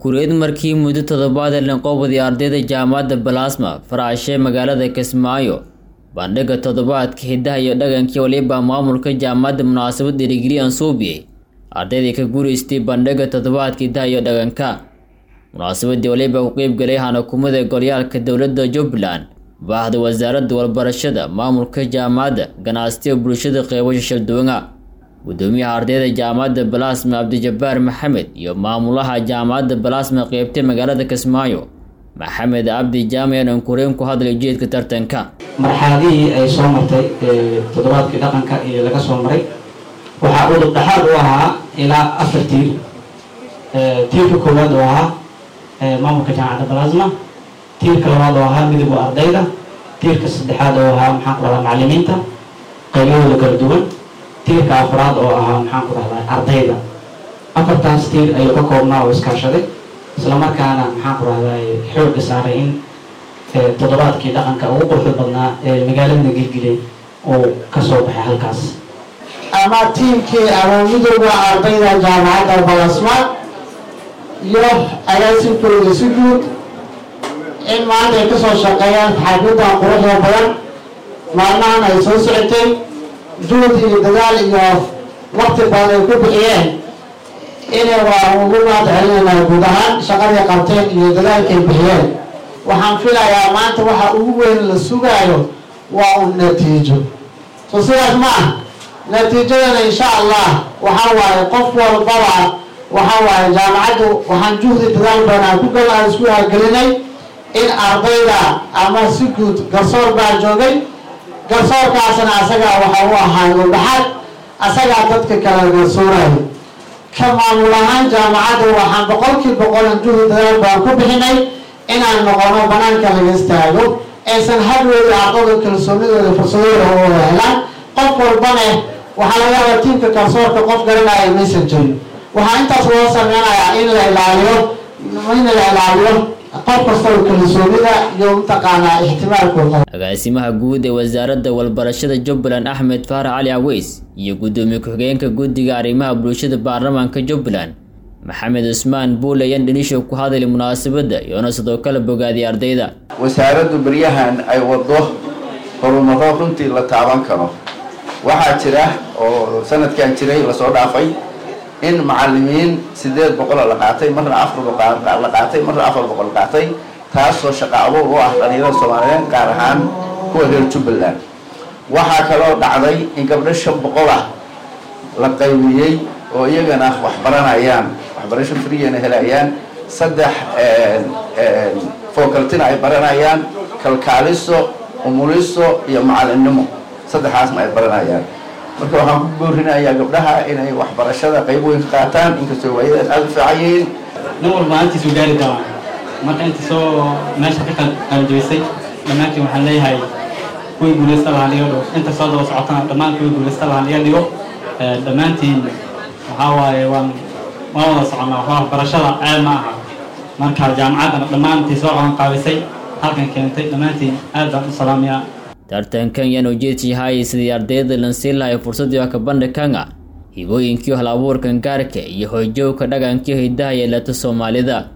kureed markii muddo toddobaad ee lanqoobadii ardayda jaamacadda balasma faraashe magaalada kismaayo bandhiga toddobaadka hiddaha iyo dhaqankii waliba maamulka jaamacadda munaasabad dhiirigeliyan suubiyey ardaydii ka guuraystay bandhiga toddobaadka hiddaha iyo dhaqanka munaasabadii waliba ku qeybgalay hanakumada golyaalka dowladda jubbaland baahda wasaaradda walbarashada maamulka jaamacadda ganacsiga bulshada qeybasha shalduwanga gudoomiyaha ardayda jaamacadda balasma cabdijabaar maxamed iyo maamulaha jaamacadda balasma qeybtay magaalada kismaayo maxamed cabdi jaamayan ankureen ku hadlay ujeedka tartanka marxaladihii ay soo martay toddobaadkii dhaqanka iyo laga soo maray waxaa udub dhexaad u ahaa ilaa afar tiir tiirka koowaad oo ahaa maamulka jaamacadda balasma tiirka labaad oo ahaa midowga ardayda tiirka saddexaad oo ahaa maxaan ku dhahdaa macalimiinta qaybahooda kala duwan tiirka afraad oo ahaa maxaan ku dhahdaa ardayda afartaas tiir ayuu ka koobnaa oo iskaashaday islamarkaana maxaan ku dhahdaa xoogga saaray in toddobaadkii dhaqanka ugu quruxda badnaa ee magaalada gilgilay uu kasoo baxay halkaas ama tiimkii ama midowga ardayda jaamacadda balasma iyo agaasinkooda si guud in maanta ay kasoo shaqeeyaan xaafiddan quruxda badan maalmahan ay soo socotay juhud iyo dadaal iyo waqti badan ay ku bixiyeen inay waa ugu mahad celinaynaa guud ahaan shaqaday qabteen iyo dadaalkay bixiyeen waxaan filayaa maanta waxa ugu weyn la sugaayo waa un natiijo so sidaas ma ah natiijadana insha allah waxa waaye qof walbaba waxa waaye jaamacaddu waxaan juhdi dadaal badan ku gal aan isku haagelinay in ardayda ama si guud garsoor baa joogay garsoorkaasna asagaa waxa u ahaa udhaxaad asagaa dadka kala garsoorayo ka maamul ahaan jaamacadda waxaan boqolkii boqolan juhdi dadaal baan ku bixinay inaan noqono banaanka laga istaago aysan hadweyda ardada kalsoonidooda fursadooda u wada helaan qof walbane waxaa laga yaabaa tiimka garsoorka qof garanaya maysan jirin waxaa intaas loo sameynayaa in la ilaaliyo in la ilaaliyo qof kastoo kalsoonida iyo mataqaanaa ixtimaalkooda agaasimaha guud ee wasaaradda walbarashada jubbaland axmed faarax cali aweys iyo guddoomiye ku-xigeenka guddiga arrimaha bulshada baarlamaanka jubbaland maxamed cusmaan buule ayaan dhinisho ku hadlay munaasabadda iyoona sidoo kale bogaadiyay ardayda wasaaraddu beryahan ay waddo horumaro runtii la taaban karo waxaa jira oo sanadkan jiray lasoo dhaafay in macalimiin sideed boqol la qaatay marna afar la qaatay marna afar boqol qaatay taasoo shaqa abuur u ah dhalinyarada soomaaliyeed gaar ahaan kuwa reer jubbaland waxaa kaloo dhacday in gabdho shan boqol ah la qaybiyey oo iyagana wax baranayaan waxbarasho friyana helayaan saddex fookaltina ay baranayaan kalkaaliso umuliso iyo macalinimo saddexaasna ay baranayaan marka waxaan ku boorinayaa gabdhaha inay waxbarashada qayb weyn ka qaataan inkastoo waayadan aada u fiican yihiin nin walba aantiisu gaari doona marka inta soo meesha ka qaanjaysay dhammaantiin waxaan leeyahay kuwii guulaysta lahaan iga dhigo inta soo daba socotana dhammaan kuwii guulaysta lahaan iga dhigo dhammaantiin waxaa waaye waan waan wada soconnaa waxbarashada ceeb ma aha marka jaamacaddana dhammaantii soo qaban qaabisay halkan keentay dhammaantiin aad baan u salaamayaa tartankan yaan ujeedka yahay sidii ardayda lansiin lahay fursadii wax ka bandhigkanga hibooyinkii hal abuurkan gaarka iyo hoojowka dhaqankii hiddaha yeelata soomaalida